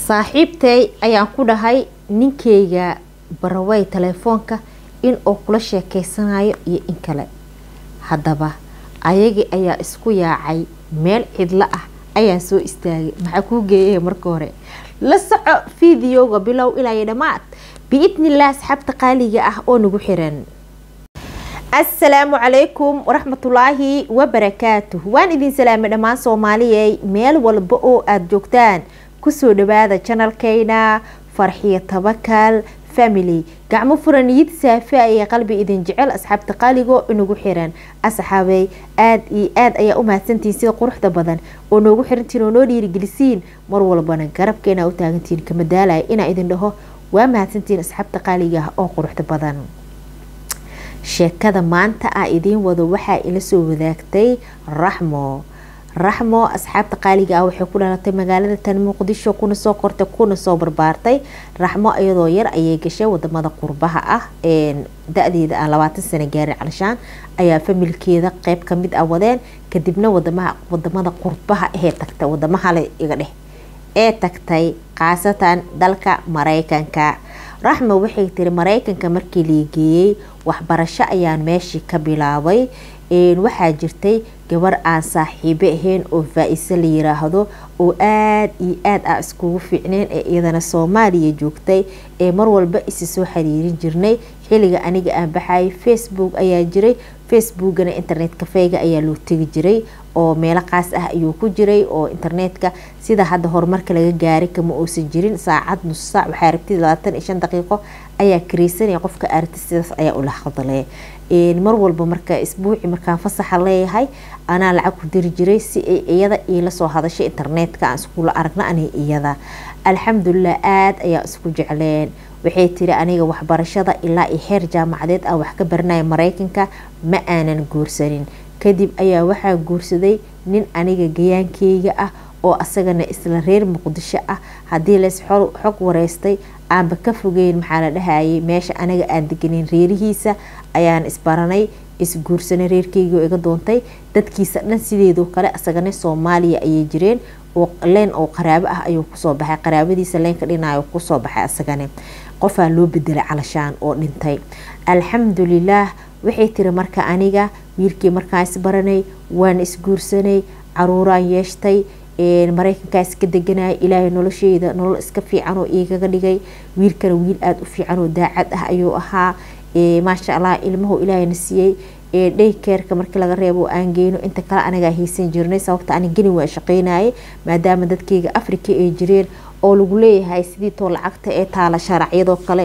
saaxiibtay ayaan ku dhahay ninkeyga barawey telefoonka in uu kula sheekeysanayo iyo in kale haddaba ayagii ayaa isku yaacay meel cidlo ah ayaan soo istaagay maxaa kuu geeyay marka hore la soco fideoga bilow ilaa dhammaad biidnilah asxaabta qaaliga ah oo nagu xiran asalaamu calaykum waraxmatulaahi wabarakaatuh waan idin salaamay dhammaan soomaaliyey meel walba oo aada joogtaan kusoo dhawaada janalkeyna farxiyo tabakal family gacmo furaniyid saafa ee qalbi idin jecel asxaabta qaaligo inagu xiran asxaabey aada iyo aada ayaa u mahadsantihiin sida quruxda badan oo noogu xirantiin oo noo dhiirigelisiin mar walbana garabkeena u taagantiin kama daalaya inaa idin dhaho waa mahadsantihiin asxaabta qaaliga ah oo quruxda badan sheekada maanta a idiin wado waxaa ila soo wadaagtay raxmo raxmo asxaabta qaaliga ah waxay ku dhalatay magaalada tan muqdisho kuna soo kortay kuna soo barbaartay raxmo iyadoo yar ayay gashay wadamada qurbaha ah da-deeda aan labaatan sano gaarin calishaan ayaa familkeeda qeyb kamid ah wadeen kadibna wadamaha wadamada qurbaha ahee tagtay wadamahale iga dheh ee tagtay khaasatan dalka mareykanka raxmo waxay tiri mareykanka markii liigeeyey waxbarasho ayaan meeshii ka bilaabay waxaa jirtay gabar aan saaxiibo ahayn oo faa-ise la yiraahdo oo aada iyo aada ah iskugu fiicneen ee iyadana soomaaliya joogtay ee mar walba isi soo xiriirin jirnay xilliga aniga aan baxayay facebook ayaa jiray facebookana internet kafeyga ayaa loo tegi jiray oo meelo qaas ah ayuu ku jiray oo internetka sida hadda horumarka laga gaaray kama uusan jirin saacad nus saac waxaa rabtid labaatan iyo shan daqiiqo ayaa kareysanaya qofka aragti sidaas ayaa ula hadlay mar walba marka isbuuci markaan fasaxa leeyahay anaa lacag ku diri jiray si ay iyada iila soo hadashay internetka aan iskula aragna ani iyada alxamdulilah aada ayaa isku jecleen waxay tiri aniga waxbarashada ilaa iyo heer jaamacadeed aan wax ka baranaya mareykanka ma aanan guursanin kadib ayaa waxaa guursaday nin aniga gayaankeyga ah oo asagana isla reer muqdisho ah haddii lays xog wareystay aanba ka fogeyn maxaa la dhahayay meesha anaga aan deganin reerihiisa ayaan isbaranay isguursanay reerkeygioo iga doontay dadkiisa dhan sideedoo kale asagana soomaaliya ayay jireen oo leen oo qaraabo ah ayuu kusoo baxay qaraabadiisa leenka dhinayo kusoo baxay asagane qofaa loo bedelay calashaan oo dhintay alxamdulilaah waxay tiri marka aniga wiilkii markaan isbaranay waan isguursanay caruuraan yeeshtay mareykankaa iska deganaya ilaahay nolosheyda nolol iska fiican oo igaga dhigay wiilkana wiil aada u fiican oo daacad ah ayuu ahaa maasha allah ilmahu ilaahayna siiyey dhaykeerka markii laga reebo aan geyno inta kale anagaa haysan jirnay sababta ani geni waa shaqeynayay maadaama dadkeyga africa ay jireen oo lagu leeyahay sidii too lacagta ee taala sharacyadoo kale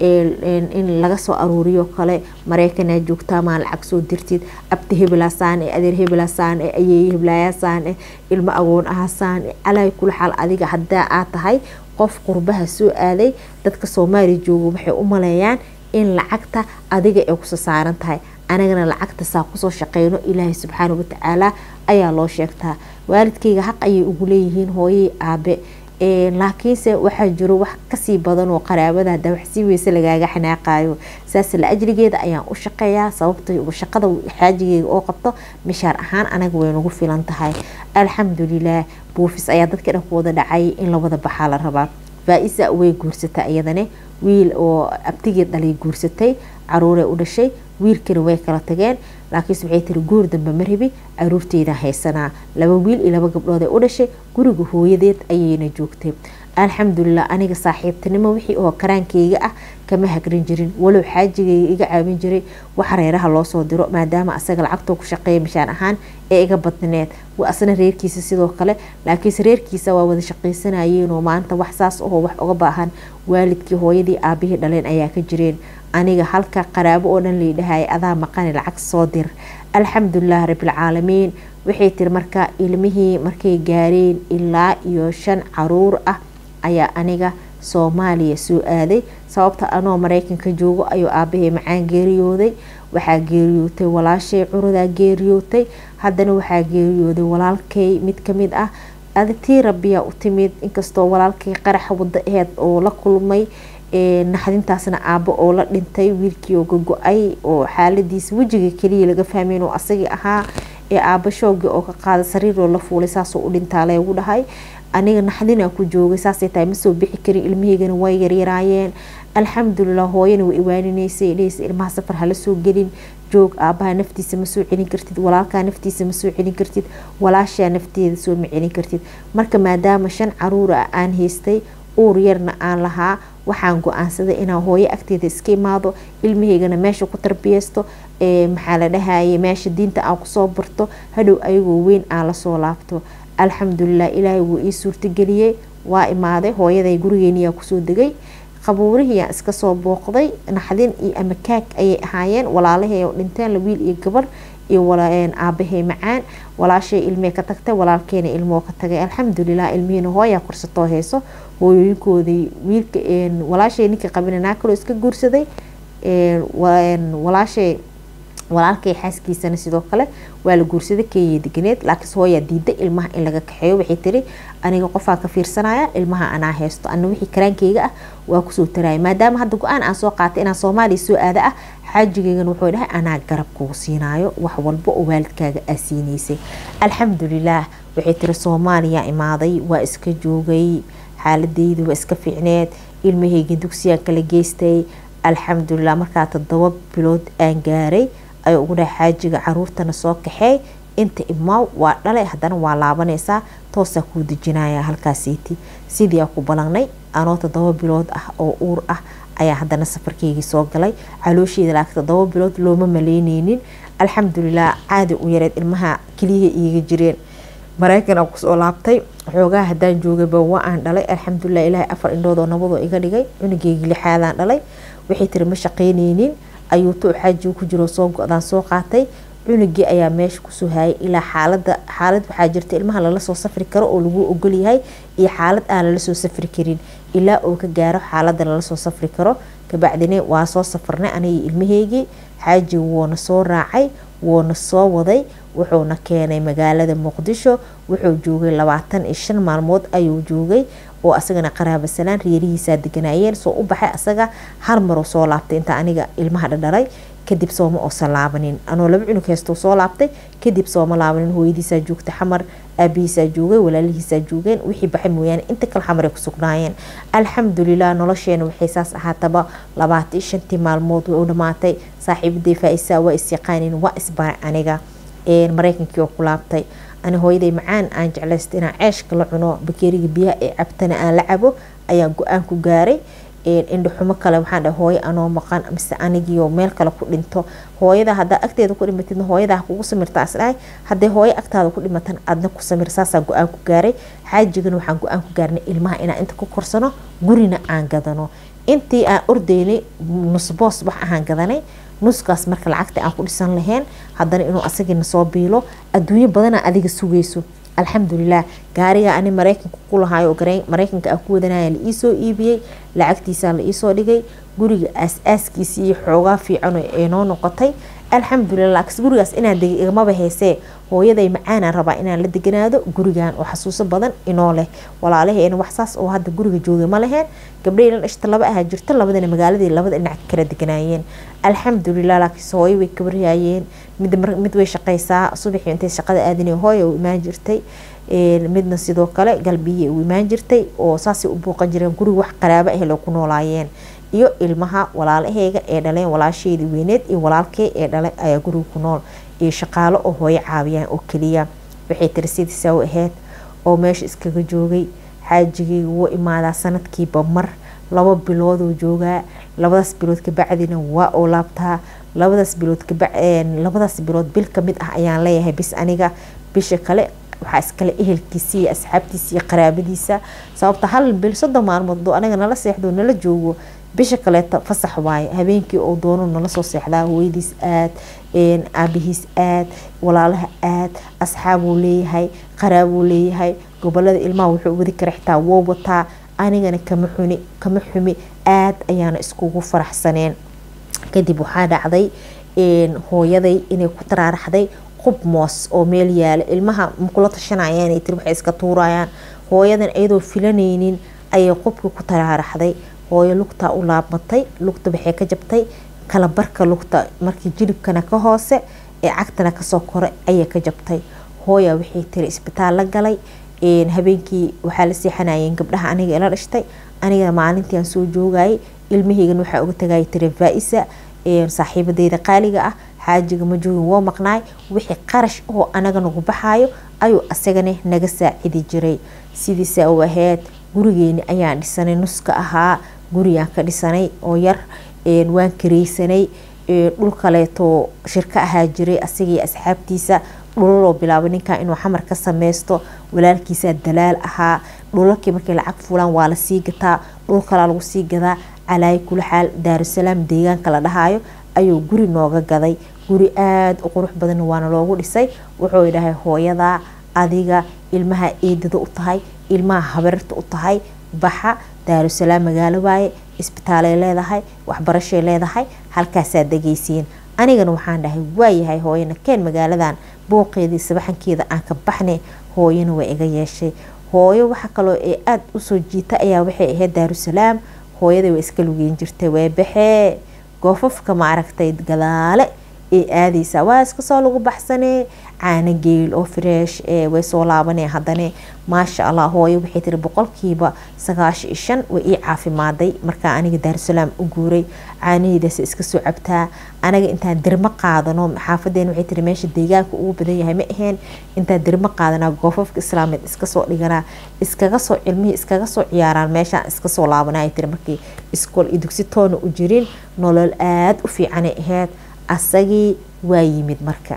in laga soo aruuriyo kale mareykanaa joogtaa maa lacag soo dirtid abti hebelaasaan e adeer hebelaasaan e ayeeye heblaayasaan e ilmo agoon ahasaan e calaa kula xaal adiga hadaa aad tahay qof qurbaha soo aaday dadka soomaaliya jooga waxay u maleeyaan in lacagta adiga ay kuso saaran tahay anagana lacagta saa kusoo shaqeyno ilaahay subxaana watacaala ayaa loo sheegtaa waalidkeyga xaq ayay ugu leeyihiin hooyey aabe laakiinse waxaa jiro wax kasii badan oo qaraabada hada wax sii weyse lagaaga xanaaqayo saas la ajrigeeda ayaan u shaqeeyaa sababta shaqada xaajigeyga oo qabto mishaar ahaan anaga way nagu filan tahay alxamdulilah buufis ayaa dadka dhan ku wada dhacay in la wada baxaa la rabaa faa-isa way guursata iyadane wiil oo abtigeed dhalay guursatay caruuree u dhashay wiilkana way kala tageen laakiinse waxay tiri guur dambe ma rabi caruurteyda haysanaa laba wiil iyo laba gabdhood ee u dhashay guriga hooyadeed ayayna joogtay alxamdulilah aniga saaxiibtinimo wixii oo karaankeyga ah kama hagrin jirin walow xaajigeyga iga caawin jiray wax reeraha loosoo diro maadaama asaga lacagtoo ku shaqeeya mishaan ahaan ee iga badneed asna reerkiisa sidoo kale laakiinse reerkiisa waa wada shaqaysanayeenoo maanta wax saas ahoo wax uga baahan waalidkii hooyadii aabihii dhaleen ayaa ka jireen aniga halka qaraabo oo dhan laydhahaya adaa maqani lacag soo dir alxamdulilah rabilcaalamiin waxay tiri marka ilmihii markay gaareen ilaa iyo shan caruur ah ayaa aniga soomaaliya soo aaday sababta anoo mareykanka joogo ayuu aabahey macaan geeriyooday waxaa geeriyootay walaashay curudaa geeriyootay haddana waxaa geeriyooday walaalkay mid kamid ah tii rabiyaa u timid inkastoo walaalkay qaraxa wada aheed oo la kulmay naxdintaasna aabo oo la dhintay wiilkii oo gogo-ay oo xaaladiisa wejiga keliya laga fahmeyn oo asagii ahaa ee aaba shoogi oo ka qaada sariiroo la fuulay saasoo u dhintaa leegu dhahay aniga naxdinaa ku joogay saasay tahay ma soo bixi karin ilmahaygana way yaryaraayeen alxamdulilah hooyana way iwaaninaysay dhehaysa ilmaha safar hala soo gelin joog aabaha naftiisa ma soo celin kartid walaalkaa naftiisa ma soo celin kartid walaashaa nafteeda soo ma celin kartid marka maadaama shan caruura aan haystay uur yarna aan lahaa waxaan go-aansaday inaan hooyo agteeda iska imaado ilmahaygana meesha ku tarbiyeysto maxaa la dhahaye meesha diinta aan kusoo barto hadhow ayagoo weyn aan lasoo laabto alxamdulilah ilaahay wuu ii suurtageliyey waa imaaday hooyaday gurigeeniyaa kusoo degay qabuurihiyaan iska soo booqday naxdin iyo amakaag ayay ahaayeen walaalahay oo dhinteen wiil iyo gabar iyo aabahay macaan walaashay ilmee ka tagtay walaalkeena ilmoo ka tagay alxamdulilah ilmihiina hooyaa korsatoo hayso hooyooyinkoodii wiilka walaashay ninka qabina naa kaloo iska guursaday walaashay walaalkay xaaskiisana sidoo kale waa la guursaday keenya deganeed laakiinse hooyaa diiday ilmaha in laga kaxeeyo waxay tiri aniga qofaa ka fiirsanaya ilmaha anaa haysto ana wixii karaankeyga ah waa kusoo taraya maadaama hadda go-aan aan soo qaatay inaan soomaaliya soo aada ah xaajigeygana wuxuu dhahay anaa garab kugu siinaayo wax walba oo waalidkaaga aa siinaysay alxamdulilaah waxay tiri soomaaliya imaaday waa iska joogay xaaladeyda waa iska fiicneed ilmaheyga dugsiyaa kala geystay alxamdulilah markaa todoba bilood aan gaaray ayuu ugu dhahay xaajiga caruurtana soo kaxeey inta imaaw waa dhalay haddana waa laabanaysaa toosaa kuu dejinaya halkaasiiti sidii aa ku balangnay anoo todoba bilood ah oo uur ah ayaa haddana safarkeygii soo galay caloosheeda laakiin todoba bilood looma maleyneynin alxamdulilah caadi u yareed ilmaha keliyaha iiga jireen mareykan aan kusoo laabtay xoogaa haddaan joogayba waa aan dhalay alxamdulilah ilaahay afar indhoodoo nabadoo iga dhigay cunugeygii lixaadaan dhalay waxay tiri ma shaqeyneynin ayuu tu xaajiga ku jiro soo go-daan soo qaatay cunugii ayaa meesha kusoo hayay ilaa xaalada xaalad waxaa jirta ilmaha lala soo safri karo oo lagu ogolyahay iyo xaalad aan lala soo safri karin ilaa uu ka gaaro xaalada lala soo safri karo kabacdina waa soo safarnay anigii ilmaheygii xaajiga wuuna soo raacay wuuna soo waday wuxuuna keenay magaalada muqdisho wuxuu joogay labaatan iyo shan maalmood ayuu joogay oo asagana qaraaba salaan reerihiisaa deganaayeen soo u baxay asaga hal maruu soo laabtay inta aniga ilmaha dhadhalay kadib sooma oosan laabanin anoo laba cunug heystou soo laabtay kadib sooma laabanin hooyadiisaa joogtay xamar aabihiisaa joogay walaalihiisaa joogeen wixii baxay mooyaane inta kale xamar ay ku sugnaayeen alxamdulilah nolosheena waxay saas ahaataba labaatan iyo shantii maalmood way u dhamaatay saaxiibaday faa-isaa waa is-yaqaanin waa isbaray aniga mareykankii oo ku laabtay ani hooyaday macaan aan jeclaysta inaan ceeshka la cuno bakeeriga biyaha ee cabtana aan la cabo ayaan go-aan ku gaaray indhaxumo kale waxaan dhahay hooyo anoo maqan mise anigiio meel kale ku dhinto hooyada hadaa agteeda ku dhimatidna hooyadaa kugu samirta isdhahay hadday hooyo agtaada ku dhimatan adna ku samir saasaa go-aan ku gaaray xaajigana waxaan go-aan ku gaarnay ilmaha inaan inta ku korsano gurina aan gadano intii aan ordaynay nusboos wax ahaan gadanay nuskaas marka lacagta aan ku dhisan lahayn haddana inuu asagina soo biilo adduunyo badana adiga sugayso alxamdulilah gaariga ani mareykanka ku lahaayo mareykanka aan ku wadanaya la iisoo iibiyey lacagtiisaa la iisoo dhigay guriga aas-aaskiisa iyo xoogaa fiican ee noo noqotay alxamdulilah laakiin gurigaas inaan degay igamaba heysee hooyaday macaanaan rabaa inaan la deganaado gurigan oo xasuuso badan inoo leh walaalaheena waxsaas oo hadda guriga joogay ma laheen gabdhahii la dhashta laba ahaa jirta labadana magaaladii labada dhinac kala deganaayeen alxamdulilah laakiinse hooyo way kabaryaayeen mid way shaqaysaa subaxii intay shaqada aadinay hooya u imaan jirtay midna sidoo kale galbiyey u imaan jirtay oo saasay u buuqan jireen guriga wax qaraabo ah loo ku noolaayeen iyo ilmaha walaalaheyga ee dhaleen walaasheedii weyneed iyo walaalkey ee dhalay ayaa guriga ku nool iyo shaqaalo oo hooyo caawiyaan oo keliya waxay tiri sidiisaa u ahayd oo meesha iskaga joogay xaajigeyga wuu imaadaa sanadkiiba mar laba bilooduu joogaa labadaas bilood kabacdina waa oo laabtaa labadaas bilood labadaas bilood bil kamid ah ayaan leeyahay bis aniga bisha kale waxaa iskale ehelkiisa iyo asxaabtiisa iyo qaraabadiisa sababta hal bil soddon maalmood doo anaga nala seexdo nala joogo bisha kaleeta fasax waaye habeenkii oo doono nala soo seexdaa hooyadiis aad aabihiis aad walaalaha aad asxaabuu leeyahay qaraabuu leeyahay gobolada ilmaha wuxuu wadi kara xitaa woo wataa anigana kama xuni kama xumi aad ayaana iskugu faraxsaneen kadib waxaa dhacday hooyaday inay ku taraaraxday qub moos oo meel yaala ilmaha makula tashanayaan tiri waxay iska tuurayaan hooyadan iyadoo filanaynin ayay qubkii ku taraaraxday hooyo lugtaa u laabmatay lugta waxay ka jabtay kalabarka lugta markii jilibkana ka hoose ee cagtana kasoo koray ayay ka jabtay hooya waxay tiri isbitaal la galay habeenkii waxaa la seexanayeen gabdhaha aniga ila dhashtay aniga maalintii aan soo joogayay ilmahaygan waxaa uga tagayay tiri faa-isa saaxiibadeyda qaaliga ah xaajiga ma joogin woo maqnaay wixii qarash oo anaga nagu baxayo ayuu asagana naga saacidi jiray sidiisa u ahayd gurigeeni ayaan dhisanay nuska ahaa gurigaan ka dhisanay oo yar waan kareysanay dhul kaleeto shirka ahaa jiray asagii asxaabtiisa dhulaloo bilaabay ninkan inuu xamar ka sameysto walaalkiisaa dalaal ahaa dhulalkii markay lacag fulaan waa lasii gataa dhul kalaa lagu sii gadaa calaayi kula xaal daarusalaam deegaanka la dhahayo ayuu guri nooga gaday guri aada u qurux badan waana loogu dhisay wuxuu dhahay hooyadaa adiga ilmaha eedada u tahay ilmaha habararta u tahay baxa daarusalaam magaalo waaye isbitaalay leedahay waxbarashay leedahay halkaasaa degaysiin anigana waxaan dhahay waayahay hooyana keen magaaladan booqeedii sabaxankeeda aan ka baxnay hooyana way iga yeeshay hooyo waxa kaloo ee aada usoo jiita ayaa waxay ahayd daarusalaam hooyada way iska lugeyn jirtay waa baxee goofafka maaragtay gadaale ee aadeysaa waa iskasoo lagu baxsanee caano geel oo fresh way soo laabanee haddane maasha allah hooyo waxay tiri boqolkiiba sagaashan iyo shan way ii caafimaaday markaa aniga daarusalaam u guuray caanaheedaas iska soo cabtaa anaga intaan dirmo qaadano xaafadeen waxay tiri meesha deegaanka ugu badan yahay ma aheen intaan dirmo qaadanaa goofafka islaameed iska soo dhiganaa iskaga soo cilmihii iskaga soo ciyaaraan meeshaan iska soo laabanaa tiri markii iskool iyo dugsi toona u jirin nolol aada u fiicanay ahayd asagii waa yimid marka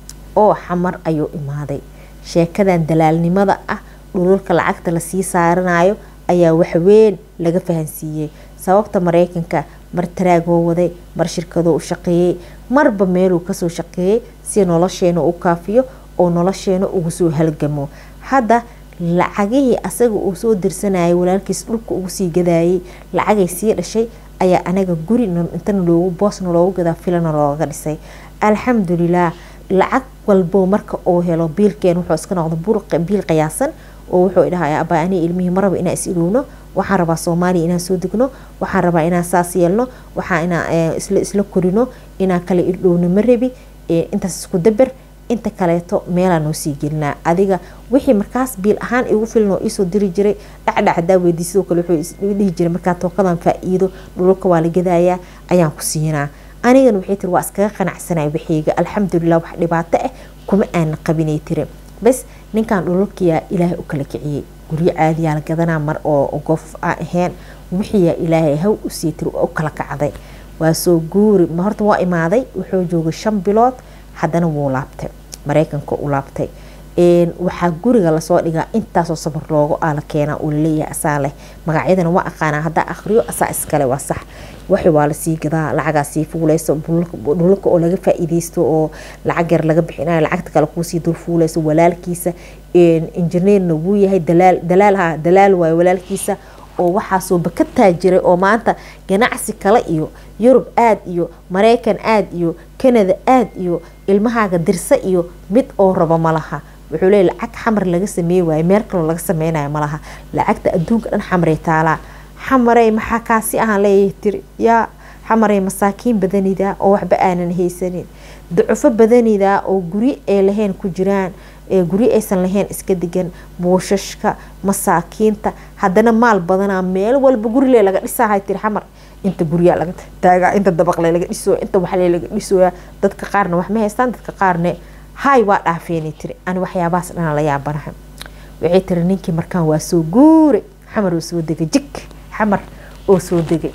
oo xamar ayuu imaaday sheekadan dalaalnimada ah dhululka lacagta lasii saaranayo ayaa waxweyn laga fahansiiyey sababta mareykanka mar taraagoo waday mar shirkadoo u shaqeeyey marba meeluu kasoo shaqeeyey si nolosheena u kaafiyo oo nolosheena ugu soo halgamo hadda lacagihii asaga uu soo dirsanayay walaalkiis dhulka ugu sii gadayay lacagay sii dhashay ayaa anaga guri intana loogu boosna loogu gadaa filana looga dhisay alxamdulilah lacag walbo marka uu helo biilkeen wuxuu iska noqda biil qiyaasan oo wuxuu dhahay abaa ani ilmihii maraba inaan is ilowno waxaan rabaa soomaaliya inaan soo degno waxaan rabaa inaan saas yeelno waxaa inaan isla isla korino inaan kala irdhowno ma rabi intaas isku daber inta kaleeto meelaa noo sii gelinaa adiga wixii markaas biil ahaan igu filan oo iisoo diri jiray dhacdhac hadaa weydiy sidoo kale wuxuu dhihi jiray markaa tookadan faa-iido dhululka waa la gadayaa ayaan ku siinaa anigana waxay tiri waa iskaga qanacsanay waxayga alxamdulilah wax dhibaato ah kuma aana qabinay tiri bas ninkan dhululkiyaa ilaahay u kala kiciyey guryo caadiyaa la gadanaa mar oo goof aan ahayn wixiyaa ilaahay haw usii tiri u kala kacday waa soo guuri horta waa imaaday wuxuu joogay shan bilood haddana wuu laabtay mareykanka u laabtay waxaa guriga lasoo dhigaa intaasoo sabar loogu aala keenaa uu laleeyahay asaa leh magacyadana waa aqaanaa haddaa akhriyo asaa iskale waa sax waxi waa lasii gadaa lacagaa sii fuuleyso dhulka oo laga faa-iideysto oo lacag yar laga bixinayo lacagta kale kuusii dul fuuleyso walaalkiisa injineerna wuu yahay dalaal dalaalha dalaal waayo walaalkiisa oo waxaasoo baka taajiray oo maanta ganacsi kale iyo yurub aad iyo mareykan aad iyo kanada aad iyo ilmahaaga dirsa iyo mid oo rabo malaha wuxuu leey lacag xamar laga sameey waayo meel kaloo laga sameynayo malaha lacagta adduunka dhan xamaray taalaa xamarey maxaa kaasi ahaan leeyahay tiri yaa xamarey masaakiin badanida oo waxba aanan haysanin ducufo badanida oo guri ay lahayn ku jiraan guri aysan lahayn iska degan buushashka masaakiinta haddana maal badanaa meel walba gurile laga dhisahay tiri xamar inta guryaa laga taagaa inta dabaqle laga dhisooya inta waxle laga dhisooya dadka qaarna wax ma haystaan dadka qaarne hay waa dhaafeenay tiri ani waxyaabahaas dhana la yaabanaha waxay tiri ninkii markaan waa soo guure xamar oo soo degay jig xamar oo soo degay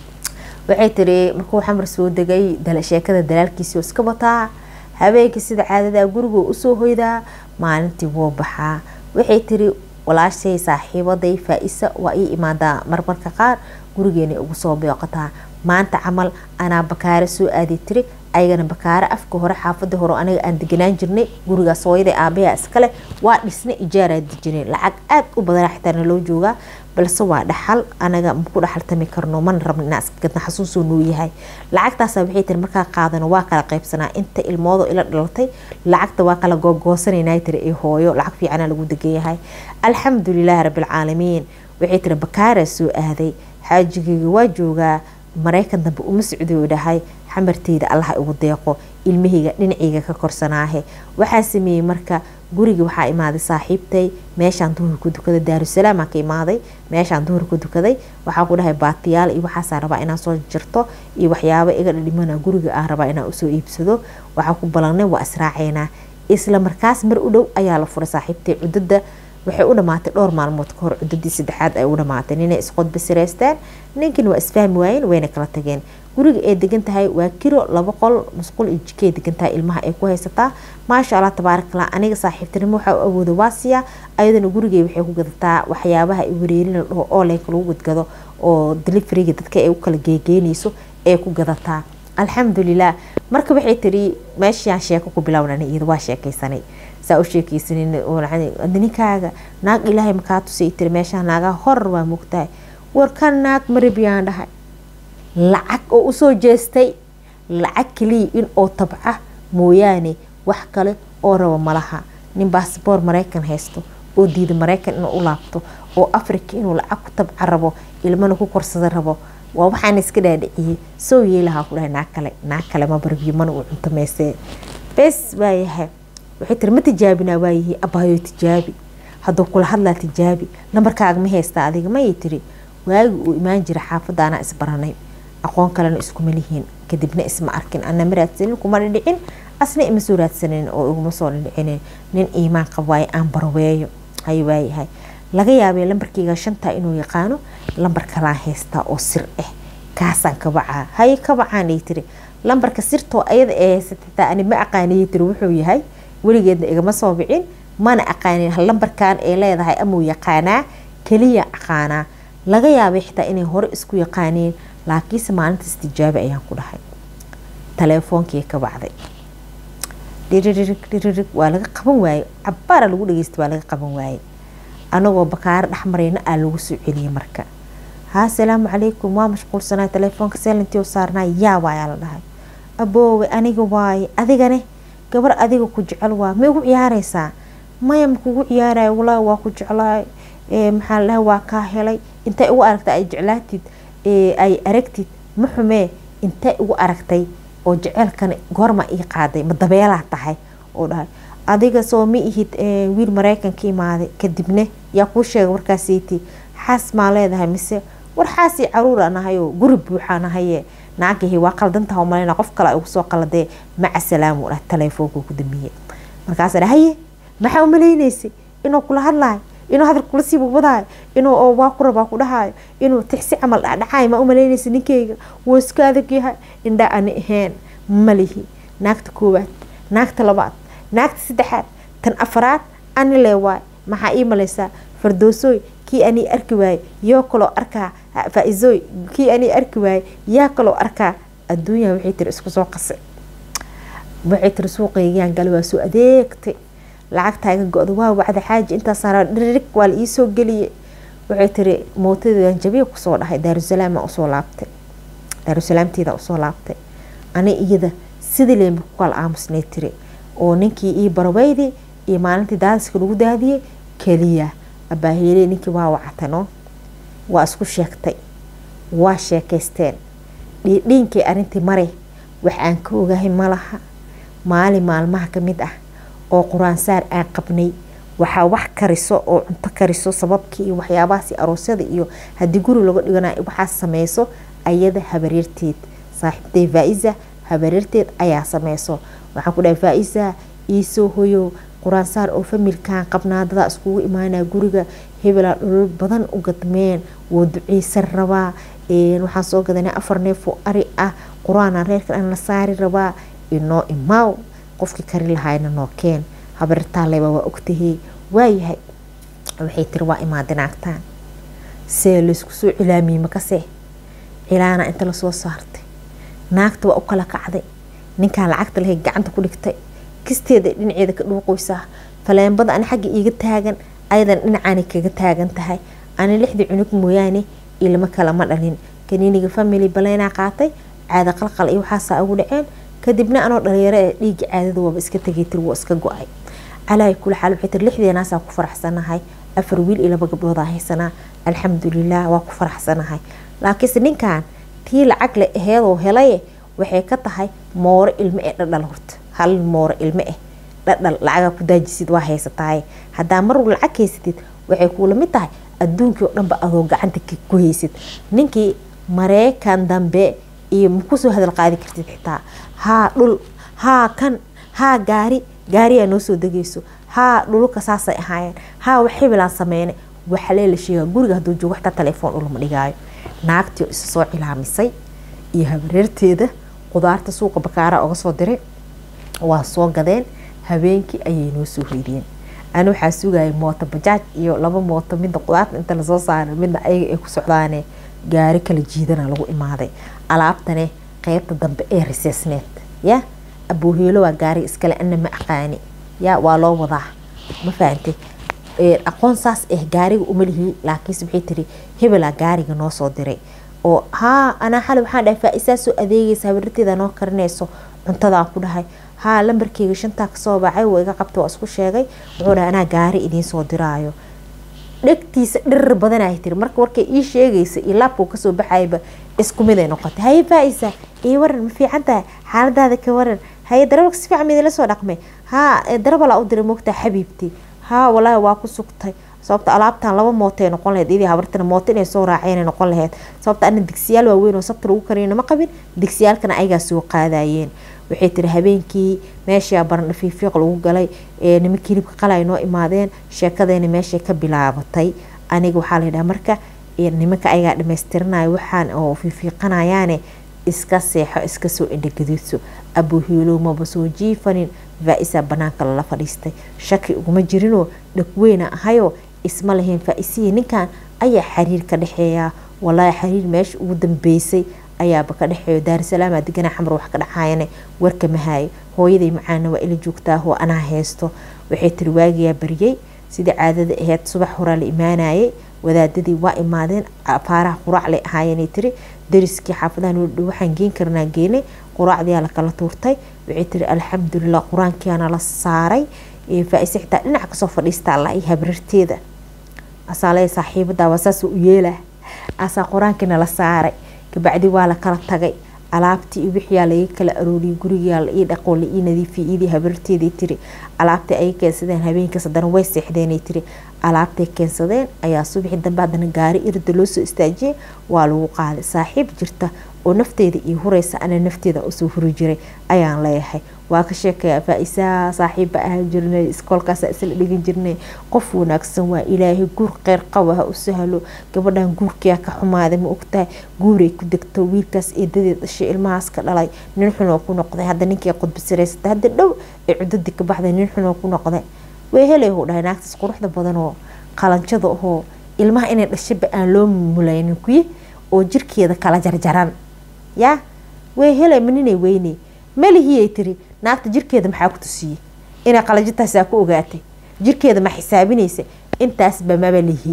waxay tiri markuu xamar soo degay sheekada dalaalkiisii oo iska wataa habeenkii sida caadadaa gurigoo usoo hoydaa maalintii wuu baxaa waxay tiri walaashay saaxiibaday faa-isa waa ii imaadaa marmarka qaar gurigeena ugu soo booqataa maanta camal anaa bakaare soo aaday tiri ayagana bakaare afka hore xaafada hore aniga aan deganaan jirnay gurigaas hooyada aabayaa iskale waa dhisna ijaaraa dejinay lacag aad u badana xitaana loo joogaa balse waa dhaxal anaga maku dhaxaltami karno mana rabno inaa iska gadna xasuusoo noo yahay lacagtaasa waxay tiri markaa qaadano waa kala qaybsanaa inta ilmoodo ila dhalatay lacagta waa kala googoosanayna tiri ee hooyo lacag fiicana lagu degan yahay alxamdulilahi rabbilcaalamiin waxay tiri bakaaraa soo aaday xaajigeyga waa joogaa mareykan dambe uma socdo dhahay xamarteyda allaha igu deeqo ilmahayga dhinacayga ka korsanaahe waxaa sameeyey marka guriga waxaa imaaday saaxiibtay meeshaan duhur ku dukaday daarusalaam ka imaaday meeshaan duhur ku dukaday waxaa ku dhahay baatiyaal iyo waxaasaa rabaa inaa soo jirto iyo waxyaabo iga dhimana guriga ah rabaa inaa usoo iibsado waxaa ku balanay waa israaceynaa isla markaas mar u dhow ayaa la furay saaxiibtay cudada waxay u dhamaatay dhowr maalmood kahor cudadii saddexaad ay u dhamaatay ninay isqodbasireysteen ninkin waa isfahmi waayeen wayna kala tageen guriga ay degan tahay waa kiro laba qol musqul iyo jikay degan tahay ilmaha ay ku haysataa maasha allah tabaarakallah aniga saaxiibtinimo waxaa u awooda waasiya ayadana gurigay waxay ku gadataa waxyaabaha ay wareerin la dhaho ooleynka lagu gadgado oo deliveriga dadka ay u kala geegeynayso ee ku gadataa alxamdulilah marka waxay tiri meeshaan sheeko ku bilownan iyada waa sheekaysanay saa u sheekaysanin ninkaaga naag ilaahay makaa tusay tiri meeshaan naagaa horar waa moogtahay warkan naag maribiyaan dhahay lacag oo usoo jeestay lacag kaliya in oo tabca mooyaane wax kale oo rabo malaha nin baasboor maraykan haysto oo diida maraykan inuu u laabto oo africa inuu lacag ku tabca rabo ilmana ku korsada rabo waa waxaana iska dhaadhiciyey soo yeelahaa ku dhahay naag kale naag kale ma barbiyo mana uu cuntameysee bes waayahay waxay tiri ma tijaabinaa waayihi abaayo tijaabi hadduu kula hadlaa tijaabi nambarkaaga ma haystaa adiga mayay tiri waagi uu imaan jira xaafadda anaa isbaranay aqoon kalena iskuma lihiin kadibna isma arkin ana ma raadsanin kuma dhidhicin asna ima soo raadsanin oo iguma soo dhidhicin nin iimaan qab waaye aan barweeyo hay waayahay laga yaabay lambarkeyga shantaa inuu yaqaano lambar kalaan haystaa oo sir ah kaasaan kabacaa haye kabacaan ay tiri lambarka sirtoo ayada ee haysatataa ani ma aqaaniyay tiri wuxuu yahay weligeedna igama soo bicin mana aqaanin lambarkan ay leedahay amuu yaqaanaa keliya aqaanaa laga yaabay xitaa inay hore isku yaqaaniin laakiinse maalintaas tijaabi ayaan ku dhahay taleefoonkii ka bacday dhiririg dhiririg waa laga qaban waaye cabaara lagu dhageysta waa laga qaban waaye anagoo bakaaro dhexmarayna aa lagu soo celiyay marka haa salaamu calaykum waa mashquulsanaa taleefoonka seelantii saarnaa yaa waayaa la dhahay aboowe aniga waaye adigane gabar adiga ku jecel waa ma igu ciyaareysaa maya makugu ciyaaraya walaahi waa ku jeclaay maxaa la dhahay waa kaa helay intay ugu aragtay ay jeclaatid ay aragtid ma xumee intay ugu aragtay oo jeceelkan goorma ii qaaday ma dabeelaa tahay oo dhahay adiga soo ma ihid wiil maraykanka imaaday kadibna yaa kuu sheegay warkaasiti xaas maa leedahay mise war xaasii caruur aan ahayoo guri buuxaan ahaye naagahi waa qaldantaha umaleyna qof kale ugu soo qaladee maca salaamu dhah taleefoonka ku dambiye markaasa dha haye maxaa umaleyneysay inuu kula hadlayo inuu hadal kula sii wadayo inuu waa ku rabaa ku dhahayo inuu tixsi camal dhacdhacaay ma umaleynaysa ninkeyga wuu iska adag yahay indha ani ahayn malihi naagta koowaad naagta labaad naagta saddexaad tan afaraad ani lee waay maxaa ii maleysaa fardoosoy kii anii arki waaye yoo kaloo arkaa faa-isooy kii anii arki waaye yaa kaloo arkaa adduunya waxay tiri isku soo qase waxay tiri suuqaygaan gale waa soo adeegtay lacagtaa iga go-da waa wacda xaaji intaasaan dhiririg waa la iisoo geliyay waxay tiri mootadeedan jabiya kusoo dhahay daarusalaama usoo laabtay daarusalaamteeda usoo laabtay ani iyada sidii leemba ku kala aamusnay tiri oo ninkii ii baraweydi iyo maalintii daadiska lagu daadiyey keliya abaaheele ninkii waa wactano waa isku sheegtay waa sheekaysteen dhiidhiinkii arintii mare wax aan ka ogahay malaha maalin maalmaha ka mid ah oo qur-aan saar aan qabnay waxaa wax kariso oo cunto kariso sababkii iyo waxyaabahaas aroosyada iyo haddii guri laga dhigana waxaas sameyso ayada habareerteed saaxiibtay faa-isa habareerteed ayaa sameyso waxaan ku dhahay faa-isa iisoo hoyo qur-aan saar oo familkan qabnaadadaa iskugu imaanaa guriga hebelaa dholol badan u gadmeen woo duceysan rabaa waxaan soo gadanay afar neef oo ari ah qur-aanaa reerkan aan la saari rabaa inoo imaaw qofkii kari lahaayna noo keen habartaaleba waa ogtahey waayahay waxay tiri waa imaada naagtaan see laysku soo cilaamiyey makase cilaana inta lasoo saartay naagta waa u kala kacday ninkaan lacagta lahay gacanta ku dhigtay kisteeda dhinaceeda ka dhuuqoysaa faleembada ani xagga iiga taagan ayadan dhinacaani kaga taagan tahay ani lixdii cunug mooyaane ilmo kale ma dhalin kaniiniga family baleynaa qaatay caada qalqal iyo waxaasaa ugu dhaceen kadibna anoo dhalinyaro ee dhiiga caadada waaba iska tegay tir waa iska go-ay calaahi kula xaal waxay tiri lixdeenaasaa ku faraxsanahay afar wiil iyo laba gabdhoodaa haysanaa alxamdulilah waa ku faraxsanahay laakiinse ninkan tii lacag le aheedoo helaye waxay ka tahay mooro ilmo ee dhadhal horta hal mooro ilmo ah dhadhal lacagaa ku daajisid waa haysatahay haddaa marwal lacag haysatid waxay kuula mid tahay adduunkii oo dhanba adoo gacanta ku haysid ninkii mareykan dambe iyo makusoo hadal qaadi kartid xitaa haa dhul haa kan haa gaari gaariyaa noo soo degayso haa dhulka saasay ahaayeen haa wax hebelaan sameyne waxalee la sheegaa guriga hadduu joogo xitaa telefoon dhulma dhigaayo naagtii oo isa soo cilaamisay iyo habareerteeda qudaarta suuqa bakaara oga soo diray waa soo gadeen habeenkii ayay noo soo hoydiyeen ani waxaa sugayay mooto bajaaj iyo laba mooto midna qudaarta inta lasoo saaray midna ayaga ay ku socdaane gaari kala jiidana lagu imaaday alaabtane qeybta dambe ee riseesneed ya abooheelo waa gaari iskale ana ma aqaani ya waa loo wadaa ma fahantay aqoon saas ah gaariga umalihi laakiinse waxay tiri hebelaa gaariga noo soo diray oo haa anaa xali waxaan dhahay faa-isaa soo adeegaysa habararteeda noo karinayso cuntadaan ku dhahay haa lambarkeyga shantaa kasoo baxay waa iga qabta waa isku sheegay wuxuu dhahay anaa gaari idiin soo diraayo dhegtiisa dhirir badanay tiri marka warkay ii sheegaysa iyo laabkuu kasoo baxayba isku mid ay noqotay haye faa-isa ii waran ma fiican tahay xaaladaada ka waran haye darabaka si fiican midila soo dhaqmay haa darabalaa u diray moogtaa xabiibtii haa walaahi waa ku sugtay sababta alaabtan laba mootay noqon laheyd iyadii habartana mooto inay soo raaceen noqon laheyd sababta ana digsiyaal waaweyn oo sabta lagu kariyana ma qabin digsiyaalkana ayagaa soo qaadayeen waxay tiri habeenkii meeshaa barandha fiifiiq lagu galay ee nimankii hilibka qalay noo imaadeen sheekadeena meeshay ka bilaabatay aniga waxaa layidhaha marka nimanka ayagaa dhamaystiranaya waxaan oo fiifiiqanayaane iska seexo iska soo indhagaduudso abuhiilow maba soo jiifanin faa-isa banaanka lala fadhiistay shaki uguma jirinoo dhagweyna ahayoo isma lahayn faa-isihii ninkan ayaa xiriir ka dhexeeyaa walaahi xiriir meesha ugu dambeysay ayaaba ka dhexeeyo daarusalaama deganaa xamar wax ka dhacaayane warka mahaayo hooyaday macaana waa ila joogtaa hoo anaa haysto waxay tiri waagiyaa baryay sidii caadada aheyd subax horaa la imaanayay wadaadadii waa imaadeen faaraha quraac lay ahaayeenay tiri dariskii xaafadaha noo dhow waxaan geen karnaa geenay quraacdiyaa lakala tuurtay waxay tiri alxamdulilah qur-aankiyaana la saaray faa-ise xitaa dhinac kasoo fadhiista allah iyo habrarteeda asaalaya saaxiibada waa saas u yeelah asaa qur-aankiina la saaray kabacdi waa la kala tagay alaabtii iyo wixiyaa laga kala arooriyay gurigaa la ii dhaqoo la ii nadiifiyay iyadii habarteeday tiri alaabtii ay keensadeen habeenkaas haddana way seexdeenay tiri alaabtay keensadeen ayaa subaxii dambe haddana gaari irda loo soo istaajiyay waa lagu qaaday saaxiib jirta oo nafteeda iyo hureysa ana nafteeda usoo huri jiray ayaan leeyahay waa ka sheekaya faa-isaa saaxiibba ahaan jirnay iskoolkaasa isla dhigan jirnay qof wanaagsan waa ilaahay guur kheyr qaba ha u sahlo gabadhan guurkiyaa ka xumaaday ma ogtahay guuray ku degto wiilkaas eedadeed dhashay ilmahaas ka dhalay nin xunoo ku noqday hadda ninkii qudbisiraysata hadda dhow ee cudadii ka baxday nin xunoo ku noqday way helay huu dhahay naagtaas quruxda badan oo qalanjada ahoo ilmaha inay dhashaba aan loo mulaynin kuyi oo jirkeeda kala jarjaran yaa way helay maninay weyney malihiyay tiri naagta jirkeeda maxaa ku tusiyey inay qalajintaasaa ku ogaatay jirkeeda ma xisaabinaysa intaasba maba lihi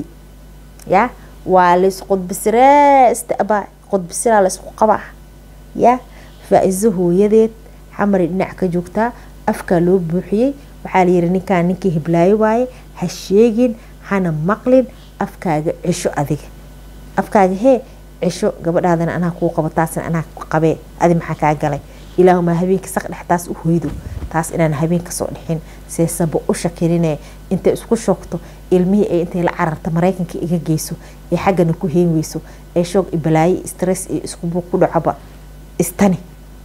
ya waa laysqudbisiresta abaa qudbisiraa laysku qabaa ya faa-iso hooyadeed xamari dhinac ka joogtaa afkaa loo buuxiyey waxaa layiri ninkaan ninkii hiblaayo waaye ha sheegin hana maqlin afkaaga cisho adiga afkaaga hee cisho gabadhaadana anaa kuu qabo taasna anaa qabee adi maxaa kaa galay ilaahumaa habeenka saq dhex taas u hoydo taas inaan habeen kasoo dhixin seesaba u shakirinee intay isku shoogto ilmihii ay intay la cararta maraykanka iga geyso ee xaggana ku heen weyso ee shoog i balaaye stress iyo iskubuuq ku dhacaba istani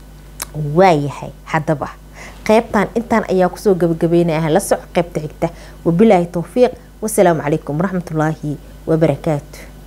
waayahay haddaba qeybtan intaan ayaa kusoo gabagabeynaya la soco qeybta xigta wabilaahi towfiiq wasalaamu calaykum waraxmatullaahi wabarakaatu